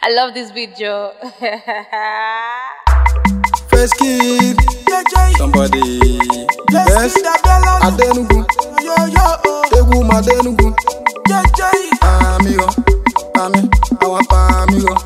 I love this video. First kid, somebody best Adenugu, egwu m Adenugu, amigo, ami, awa pa amigo,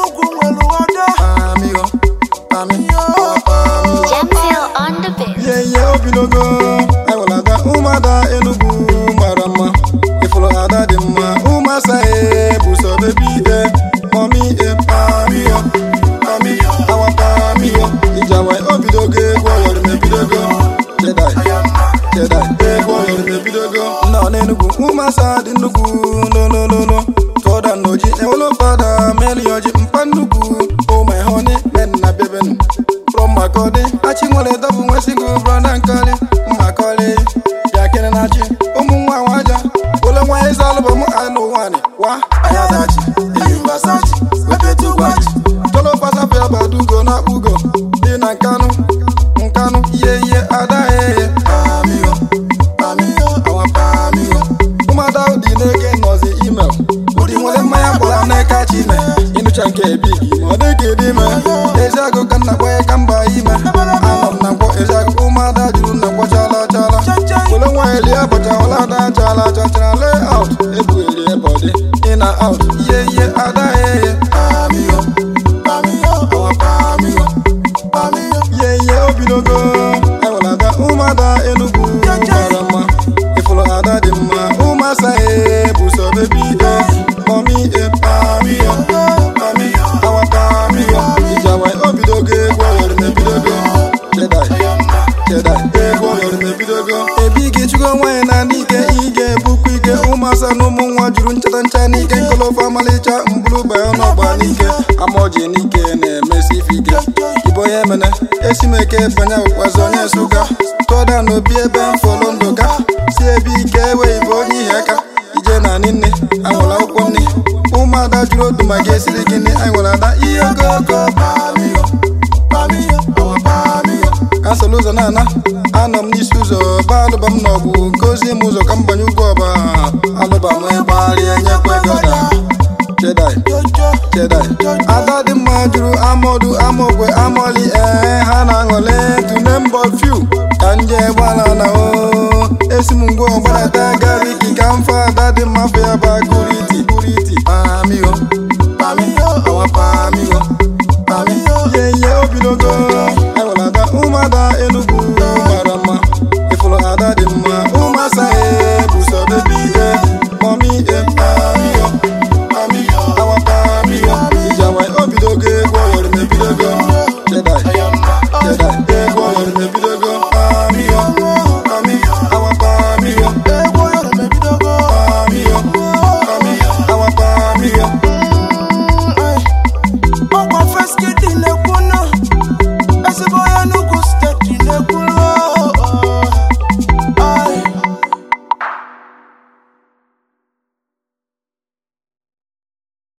amigo, ami, awa pa amigo. Jamsil on the beat. Ihe ihe obilogo, ewela ada ụmụada Enugu mara mma, ifụrụ ada dị mma, ụmụasa e bụ sọ bebi e, mọmi e pamiyo, pami, awa pamiyo, ijawe obidogo egwu ọyọrọ mebidogo, jedai, jedai, egwu ọyọrọ mebidogo, nọ n'Enugu, ụmụasa dị nnukwu, lolololo, tụọda n'oji, ewelo fada, meli ọjị, mpa nnukwu, oh my honey, men na bebenu. from Makode Achi nwere dọbụ nwe single brother nkọli mmakọli bịa kene na chi ụmụ nwa nwaja ole nwa eze alụbọm anụ nwanyị wa ayadachi eyubasachi wepetugwachi tolo pasapịa badugo na akpugo dị na nkanụ nkanụ ihe ihe ada eye pamiyo pamiyo awa pamiyo ụmụada ụdị na-eke nọzi email ụdị nwere mmanya gbara n'aka chime ịnụcha nke ebigi ma ọ dịka ịdị ime eziagụ ka nna kpọnye ka mba ime anọ m na mkpọ eziagụ ụmụada juru na mkpọ chala chala wele nwaanyị lie bọcha ọla ada chala chachara layout ebugheri ebọdị in na out ihe ihe ada eye pamiyo pamiyo awa pamiyo pamiyo ihe ihe obidogo ewela ada ụmụada Enugu mara mma ifụrụ ada dị mma ụmụasa e bụ sọ bebi e mọmi e pamiyo pamiyo awa pamiyo ijawa obidogo egwu ọyọrọ mebidogo jedai jedai egwu ọyọrọ mebidogo ebighị chụgo nwaanyị na n'ike ị ga-ebukwa ike ụmụasa na ụmụ nwa juru nchata ncha n'ike nkolofu ọmalịcha mbụrụ baya n'ọgba n'ike amaoji n'ike na-emesi ife ike ibo ya emene esimeke banye ụkwazi onye nsụka tụọda n'obi ebe mfọlụ ndụka si ebe ike ewe ibo onye ihe aka ije na nne anwụrụ akwụkwọ nne ụmụada jụrụ otu ma ga-esiri gịnị anyị nwere ada ihe ogogo pamiyo pamiyo awa pamiyo kansụl ụzọ na-ana anọ m n'isi ụzọ ba alụba m n'ọgwụ gozie m ụzọ ka m banye ugwu ọba alụba m ịgbagharịa nyekwa ego da jedai jedai ada dị mma jụrụ amọdụ amaokwe amọli ee ha na-aṅụle tune mbọ fiu ka nje gbala na o esi m ngwa ọgbarata gariki ka mfe ada dị mma fe ya ba guriti guriti pamiyo pamiyo awa pamiyo